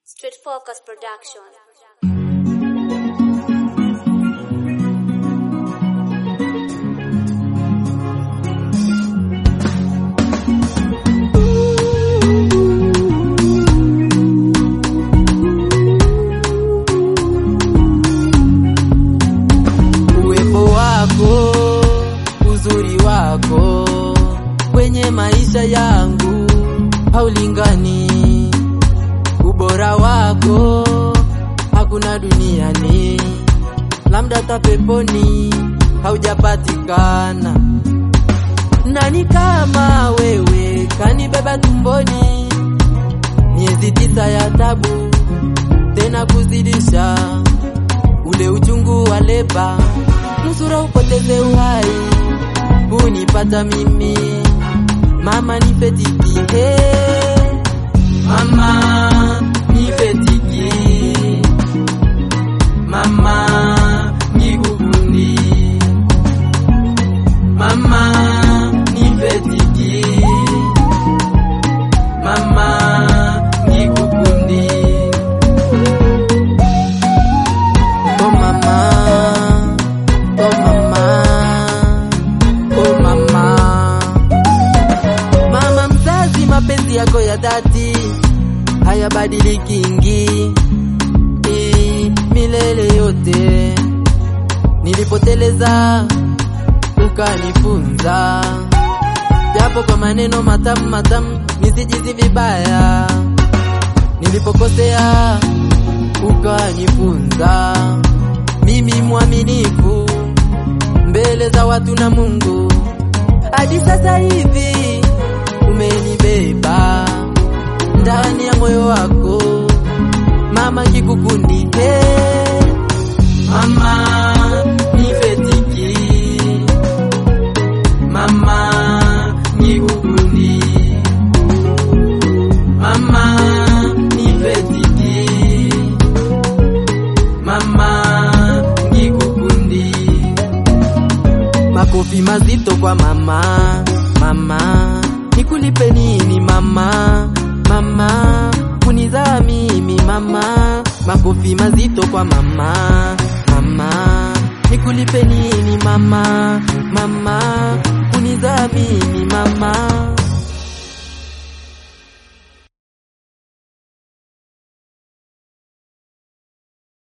Street Focus Production. Uwepo wako, uzuri wako kwenye maisha yangu haulingani. Ubora wako hakuna duniani, labda hata peponi haujapatikana. Nani kama wewe kanibeba tumboni miezi tisa ya tabu, tena kuzidisha ule uchungu wa leba, nusura upoteze uhai, hunipata mimi mama nifetiki hey. Mama nifetiki mama nikukundi mama nifetiki mama nikukundi Oh mama, oh mama, oh mama. Mama mzazi, mapenzi yako ya dhati hayabadilikingi Eh, milele yote. Nilipoteleza ukanifunza, japo kwa maneno matamu matamu, nisijizi vibaya. Nilipokosea ukanifunza mimi mwaminifu mbele za watu na Mungu. Hadi sasa hivi umenibeba ndani ya moyo wako, mama kikukundi hey. Mama nifetiki, mama kikukundi, mama nifetiki mama nikukundi. Makofi mazito kwa mama, mama nikulipe nini mama, mama kunizaa mimi mama. Makofi mazito kwa mama, mama nikulipe nini mama, mama kunizaa mimi mama.